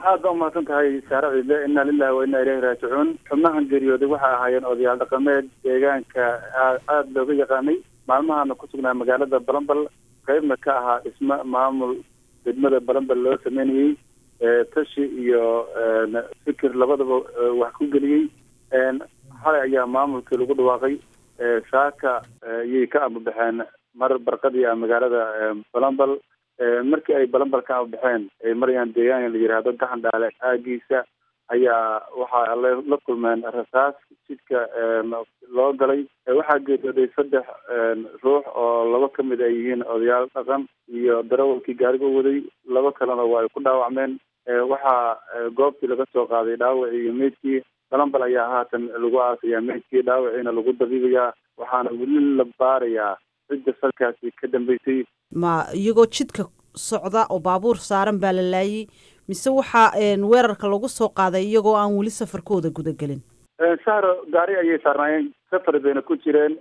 aad baa umahadsan tahay saare ciidle inna lilahi wa inna ilayhi raajicuun xubnahan geeriyooday waxay ahaayeen odayaal dhaqameed deegaanka aada looga yaqaanay maalmahana ku sugnaa magaalada balambal qeybna ka ahaa dhismo maamul degmada balambal loo sameynayey tashi iyo fikir labadaba wax ku geliyey xalay ayaa maamulkii lagu dhawaaqay saaka ayay ka amabaxeen mar barqadii ah magaalada balambal markii ay balambal ka amabaxeen ay marayaan deegaanka la yidhaahdo gaxan dhaale aagiisa ayaa waxaa la kulmeen rasaas jidka loo galay waxaa geeriyooday saddex ruux oo laba ka mid ay yihiin odayaal dhaqan iyo darawalkii gaariga waday laba kalena waa ay ku dhaawacmeen waxaa goobtii laga soo qaaday dhaawacii iyo meydkii balambal ayaa haatan lagu aasayaa meydkii dhaawaciina lagu dabiibayaa waxaana weli la baarayaa cidda salkaasi ka dambeysay ma iyagoo jidka socda oo baabuur saaran baa la laayay mise waxaa weerarka lagu soo qaaday iyagoo aan weli safarkooda gudagelin sahro gaari ayay saarnaayeen safar bayna ku jireen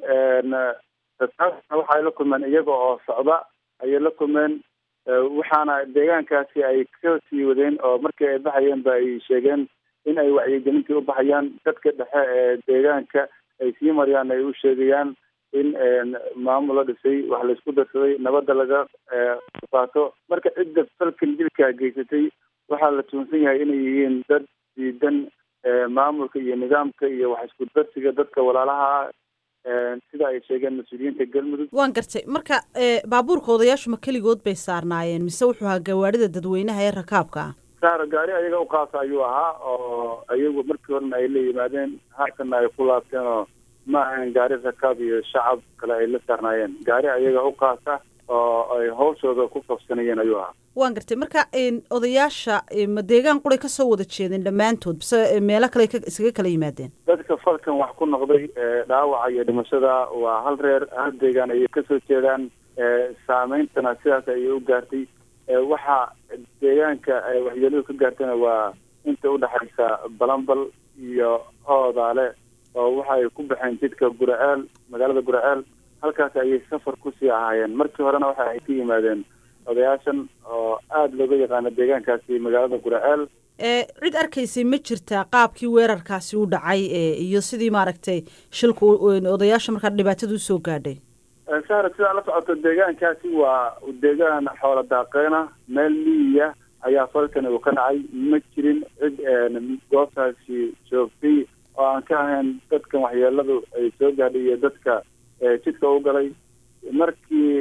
rasaasna waxay la kulmeen iyaga oo socda ayay la kulmeen waxaana deegaankaasi ay ka sii wadeen oo markii ay baxayeen ba ay sheegeen in ay wacyigelintii u baxayaan dadka dhexe ee deegaanka ay sii mariyaan ay u sheegayaan in maamul la dhisay wax laisku darsaday nabadda laga qaato marka cidda falkan dilkaa geysatay waxaa la tuunsan yahay inay yihiin dad diidan maamulka iyo nidaamka iyo wax isku darsiga dadka walaalaha sida ay sheegeen mas-uuliyiinta galmudug waan gartay marka baabuurka odayaashu ma keligood bay saarnaayeen mise wuxuu ahaa gawaarida dadweynaha ee rakaabka ah saar gaari ayaga uqaasa ayuu ahaa oo ayagu markii horena ay la yimaadeen haatana ay ku laabteen oo ma ahayn gaari rakaab iyo shacab kale ay la saarnaayeen gaari ayaga uqaasa oo ay hawshooda ku qabsanayeen ayuu ahaa waan gartay marka odayaasha ma deegaan quray kasoo wada jeedeen dhammaantood bise meelo kale isaga kala yimaadeen dadka falkan wax ku noqday dhaawaca iyo dhimashada waa hal reer hal deegaan ayay kasoo jeedaan saameyntana sidaas ayay u gaartay waxaa deegaanka waxyeeladu ka gaartayna waa inta udhexaysa balambal iyo oodaale oo waxa ay ku baxeen jidka guraceel magaalada guraceel halkaas ayay safar kusii ahaayeen markii horena waxa ay ka yimaadeen odayaashan oo aada looga yaqaano deegaankaasi magaalada guraceel cid arkaysay ma jirtaa qaabkii weerarkaasi u dhacay iyo sidii maaragtay shilku odayaasha markaa dhibaatada usoo gaadhay sahra sidaa la socoto deegaankaasi waa deegaan xoola daaqeena meel miyiya ayaa falkani uu ka dhacay ma jirin cid goobtaasi joogtay oo aan ka ahayn dadkan waxyeeladu ay soo gaadhay iyo dadka jidka u galay markii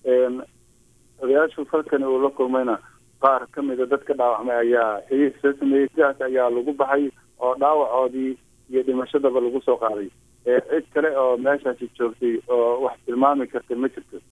odayaashu falkani uu la kulmayna qaar ka mida dadka dhaawacmay ayaa xigiis soo sameeyey sidaas ayaa lagu baxay oo dhaawacoodii iyo dhimashadaba lagu soo qaaday cid kale oo meeshaasi joogtay oo wax tilmaami karta ma jirto